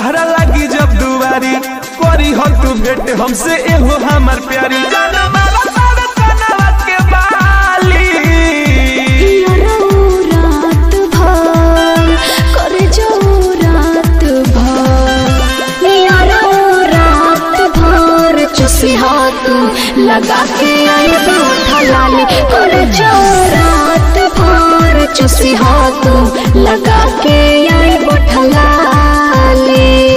दशहरा लगी जब दुआरी करी हो तू भेंट हमसे एहो हमर प्यारी जान मारा सारा कनवा के बाली रात भर कर जाओ रात भर रात भर चुसी हाथ लगा के आई बूढ़ा लाली कर जाओ रात भर चुसी हाथ लगा के आई बूढ़ा लाली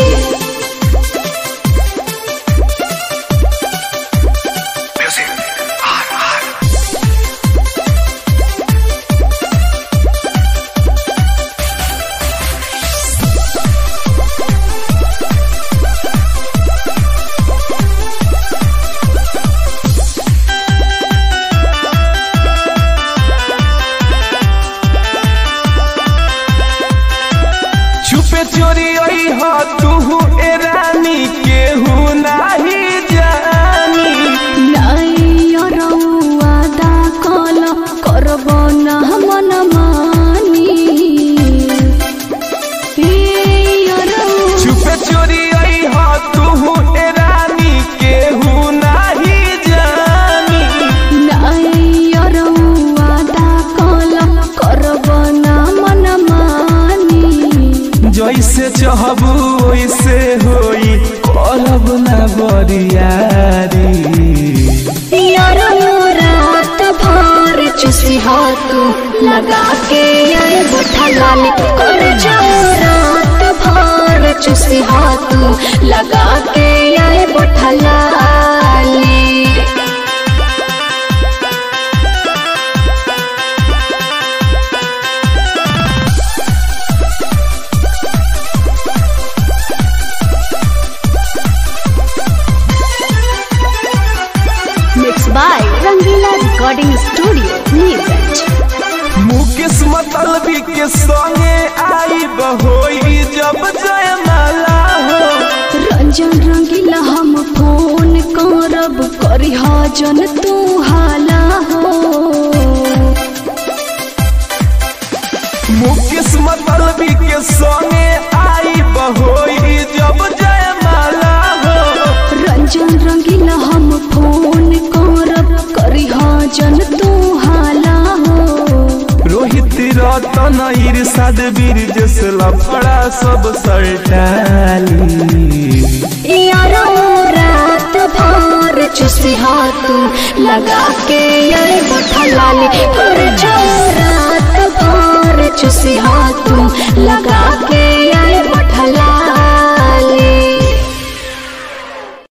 छुपे चोरी ओई हो तू ए रानी केहू नाही जानी वादा कल करब न मन मानी छुपे चोरी ओई हो तू ए रानी केहू नाही जानी वादा कल करब न मन मानी जैसे चाहबू वैसे होई करब ना बरियारी रात भर चुसी हाथ लगा के आए बुढ़ा लाली कर जाओ रात भर चुसी हाथ लगा के आए बुढ़ा लाली Mixed by Rangila Recording Studio, Neerganj. Mukesh मतलबी के संगे आई बहोई जब जयमाला हो रंजन रंगीला हम फोन करब करी जन तू हाला हो मुकेश मतलबी के संगे आई बहोई जब जयमाला हो रंजन रंगीला हम फोन करब करी जन तू हाला हो रोहित रतन इरशाद वीर जस लफड़ा सब सरटाली यारो रात भर चुसी हाथ लगा के अरे बुढ़ा लाली कर जाओ रात भर चुसी हाथ लगा के